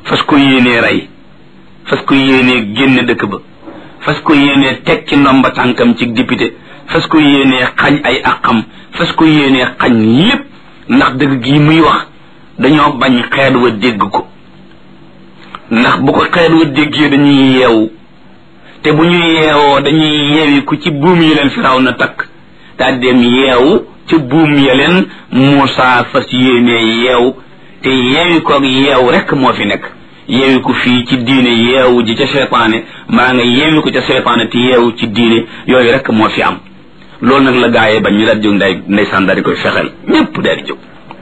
fas ko yéenee rey fas ko yéenee génne dëkk ba fas ko yéenee teg ci ndomba tànkam ci député fas ko yéenee xañ ay àqam fas ko yéenee xañ lépp ndax dëgg gi muy wax dañoo bañ xeet wa dégg ko ndax bu ko xeet wa déggee dañuy yeewu te bu ñu yeewoo dañuy yeewi ku ci buum yi leen firaw na takk daal dem yeewu ci buum ya leen Muusaa fas yéenee yeew te yeewi koog yeew rek moo fi nekk yeewi ko fii ci diine yeewu ji ca seytaane maa nga yeewi ko ca seytaane te yeewu ci diine yooyu rek moo fi am loolu nag la gaayee bañ ñu daal jóg nday ndeysaan daal di koy fexeel ñépp daal di jóg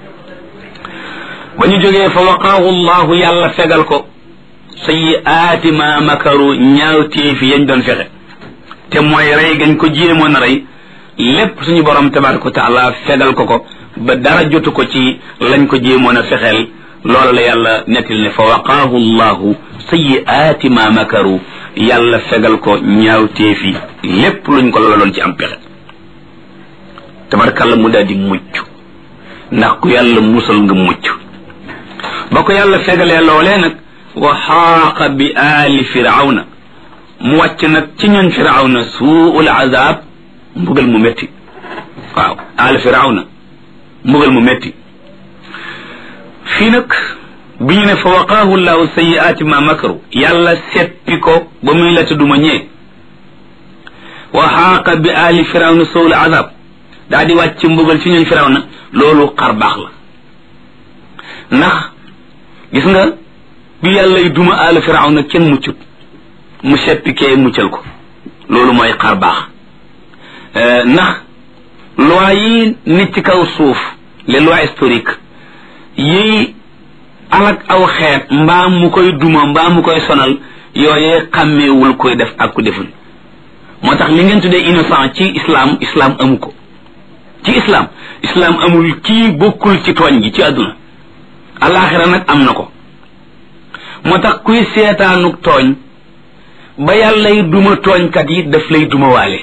ba ñu jógee fa waqaahu llahu yàlla fegal ko sayyiaati ma makaru ñaawteefi yañ doon fexe te mooy rey gañ ko jéemoon a rey lépp suñu borom tabaraka wa taala fegal ko ko ba dara jotu ko ci lañ ko jéemoon a fexeel loolu la yàlla nettil ne fa waqaahu llahu sayyiaati ma makaru yàlla fegal ko ñaawteefi lépp luñ ko loloon ci am pexe tabarkàlla mu daal di mucc ndax ku yàlla musal nga mucc ba ko yàlla fegalee loolee nag wa xaaqa bi aali firawna mu wàcc nag ci ñun firawna suul azab mbugal mu métti waaw aali firawna mbugal mu métti fii nag bi ñu ne fa waqaahu llahu sayiaati ma makaru yàlla seppi ko ba muy la tudduma ñee wa xaaqa bi aali firawna suul azab daa di wàcc mbugal ci ñun firawna loolu xar baax la ndax gis nga bi yàlla y duma aala firawna kenn muccut mu seppi kee muccal ko loolu mooy xar baax ndax loi yi nit ci kaw suuf les lois historiques yi alak aw xeet mbaa mu koy duma mbaa mu koy sonal yooyee xàmmeewul koy def ak ku deful moo tax li ngeen tuddee innocent ci islam islam amu ko ci islam islam amul kii bokkul ci tooñ gi ci àdduna alaxira nag am na ko moo tax kuy seetaanuk tooñ ba yàllay duma tooñkat yi daf lay duma waale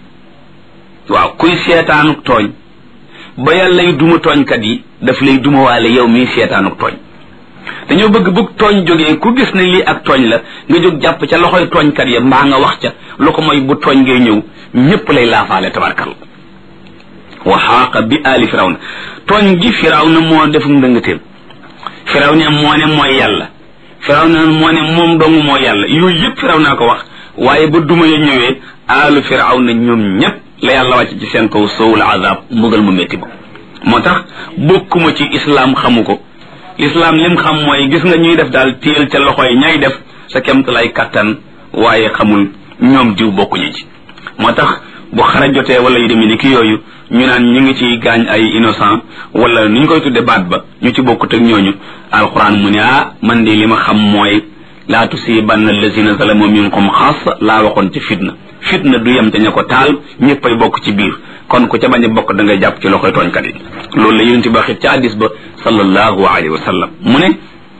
waaw kuy seetaanuk tooñ ba yàllay duma tooñkat yi daf lay duma waale yow mii seetaanuk tooñ dañoo bëgg bëgg tooñ jógee ku gis ne lii ak tooñ la nga jóg jàpp ca loxoy tooñkat ya mbaa nga wax ca lu ko mooy bu tooñ ngay ñëw ñépp lay laafaale tabarkal wa xaaqa bi aali firawna tooñ gi firawna moo defum ndëngateem firawna moo ne mooy yàlla firawna moo ne moom dong moo yàlla yooyu yëpp firaw naa ko wax waaye ba duma ya ñëwee aalu firawna ñoom ñépp la yàlla wàcc ci seen kaw sowul azab mbugal mu métti ba moo tax bokkuma ci islaam xamu ko lislaam lim xam mooy gis nga ñuy def daal téel ca loxo yi ñay def sa kemt lay kattan waaye xamul ñoom diw bokkuñu ci moo tax bu xara jotee wala yu demee ni ki yooyu ñu naan ñu ngi ci gaañ ay innocent wala ni ñu koy tudde baat ba ñu ci bokkut ak ñooñu alquran mu ne ah man de li ma xam mooy laa tusibanna allazina zalamu minkum xaas laa waxoon ci fitna fitna du yem te ña ko taal ñëppay bokk ci biir kon ku ca bañ a bokk da ngay jàpp ci loxoy tooñkat yi loolu la yonent ba xit ca hadis ba sallallahu alayhi wa sallam mu ne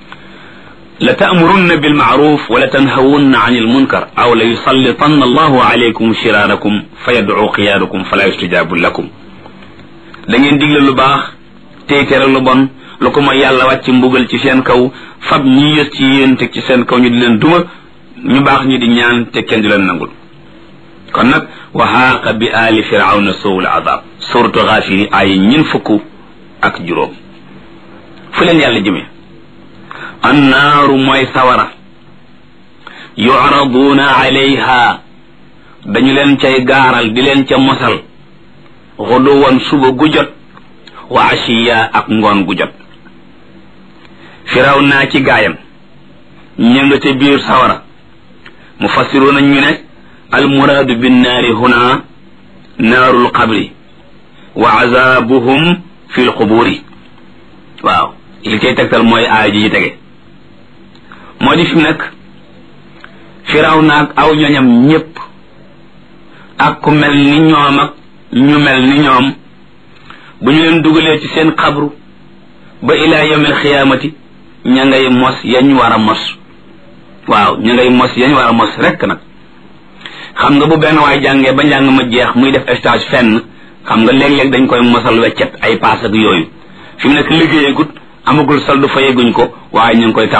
la taamurunna bilmaaruf wa la tanhawunna an ilmunkar aw la yusallitanna allahu alaykum shiraarakum fa yadcu xiyaarakum fala yustajabu lakum da ngeen digle lu baax tey tere lu bon lu ko mooy yàlla wàcc mbugal ci seen kaw fab ñi yës ci yéen teg ci seen kaw ñu di leen duma ñu baax ñi di ñaan te kenn di leen nangul kon nag wa xaaqa bi aali firawna sowul azab suratu xaafiri ay ñin fukk ak juróom fu leen yàlla jëmee annaaru mooy sawara yucraduuna alayha dañu leen cay gaaral di leen ca mosal xuduwan suba gu jot wa ashiya ak ngoon gu jot firaw naa ci gaayam ña nga ca biir sawara mufassiruuna ñu ne almuraadu binnaari huna naaru lqabri wa azabuhum fi lquburi waaw li cay tegtal mooy aay ji ci tege moo di fi nag firaw naag aw ñoñam ñépp ak ku mel ni ñoom ak ñu mel ni ñoom bu ñu leen dugalee ci seen xabru ba ilaa yawmil xiyaamati ña ngay mos yañ war a mos waaw ña ngay mos yañ war a mos rekk nag xam nga bu benn waay jàngee ba njàng ma jeex muy def stage fenn xam nga léeg-léeg dañ koy mosal weccet ay paas ak yooyu fi mu nekk liggéeyagut amagul saldu fayeguñ ko waaye ñu ngi koy